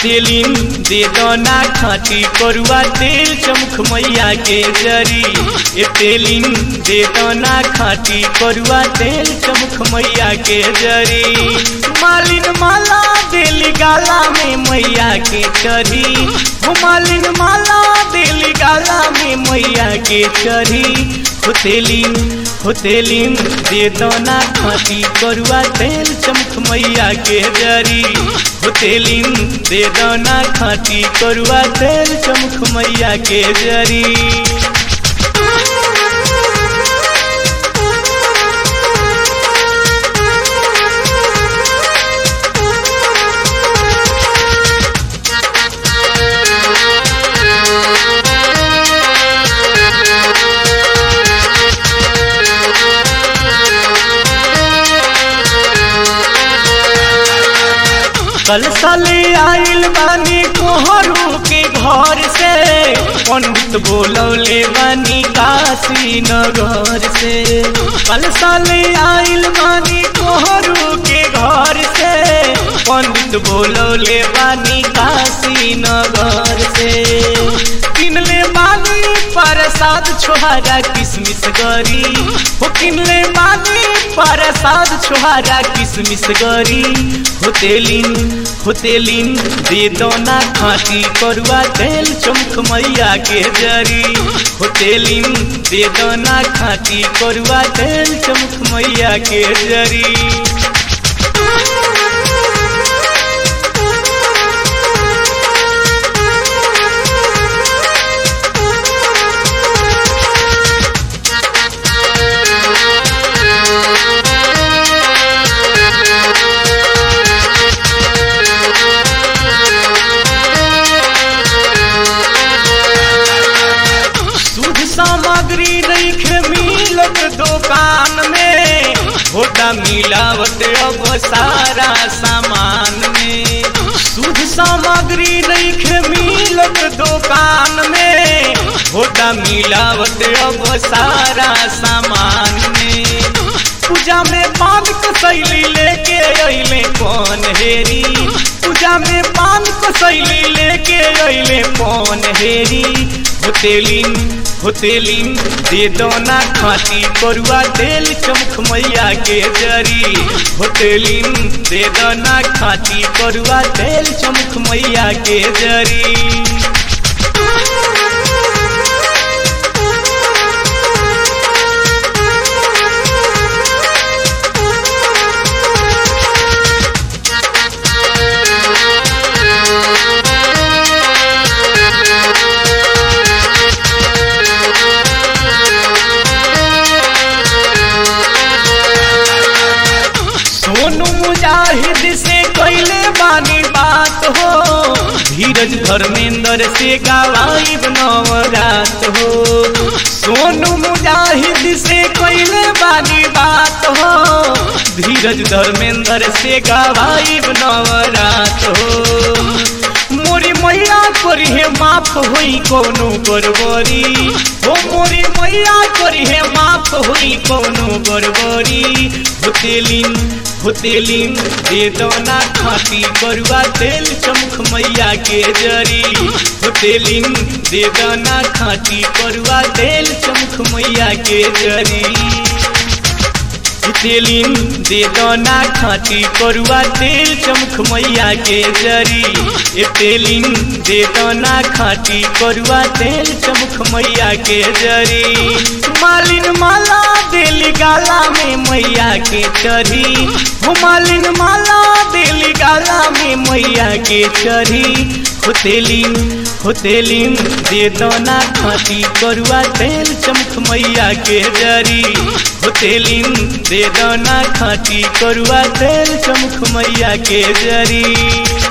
तेलिन दे दना खाटी करुआ तेल चमख मैया के जरी ए तेलिन दे दना खाटी करुआ तेल चमख मैया के जरी मालिन माला देली गाला में मैया के चरी हो मालिन माला देली गाला में मैया के चरी होतेलिन होतेलिन दे दना खाटी करुआ तेल चमख मैया के जरी होतेलिन दे दना खाटी करुआ तेल चमख मैया के जरी कल साले आइल बानी कोहरू के घर से पंडित बोलौले बानी काशी नगर से कल साले आइल बानी कोहरू के घर से पंडित बोलौले बानी काशी नगर से किनले बानी प्रसाद छोहारा किसमिस गरी हो किनले बानी प्रसाद छोहारा किसमिस गरी होतेलिन होतेलिन दे दोना खाटी करुआ तेल चमख मैया के जरी होतेलिन दे दोना खाटी करुआ तेल चमख मैया के जरी शुद्ध सामग्री नहीं मिलत दुकान में होता मिलावट अब सारा सामान में शुद्ध सामग्री नहीं मिलत दुकान में होता मिलावट अब सारा सामान में पूजा में पान कसैली लेके अइले कौन हेरी पूजा में पान कसैली लेके अइले कौन हेरी होतेलिन होतेलिन दे दोना खाटी करुआ तेल चमख मैया के जरी होतेलिन दे दोना खाटी करुआ तेल चमख मैया के जरी सोनू मुजाहिद से कैले बानी बात हो धीरज धर्मेंद्र से गवाई नवरात हो सोनू मुजाहिद से कैले बानी बात हो धीरज धर्मेंद्र से गवाई नवरात हो मोरी मैया करी है माफ हुई कोनो गड़बड़ी हो मोरी मैया करी है माफ हुई कोनो गड़बड़ी होतेलिन होतेलिन दे दोना खाटी करुआ तेल चमख मैया के जरी होतेलिन दे दोना खाटी करुआ तेल चमख मैया के जरी तेलिन दे दोना खाटी करुआ तेल चमख मैया के जरी ए तेलिन दे दोना खाटी करुआ तेल चमख मैया के जरी मालिन माला देली गाला में मैया के चढ़ी हो मालिन माला देली गाला में मैया के चढ़ी होतेलिन होतेलिन दे दोना खाटी करुआ तेल चमख मैया के जरी होतेलिन दे दोना खाटी करुआ तेल चमख मैया के जरी